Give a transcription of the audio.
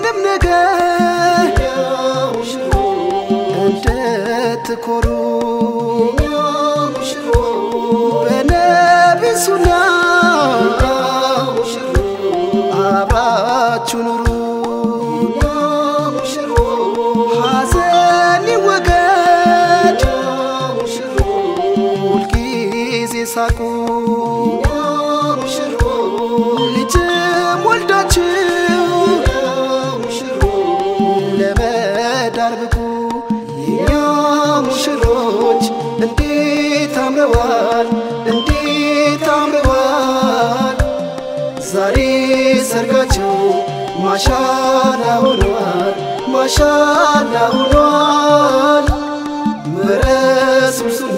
በሁሉም ነገር እንድትኮሩ በነቢሱና አብራችሁ ኑሩ ሐዘን ይወገድ ሁልጊዜ ሳቁ ልጅም ወልዳችሁ ለመዳር ብቁ የኛ ሙሽሮች እንዴት አምረዋል እንዴት አምረዋል ዛሬ ሰርጋቸው ማሻላ ሆኗል ማሻላ ሆኗል በረሱል ሱና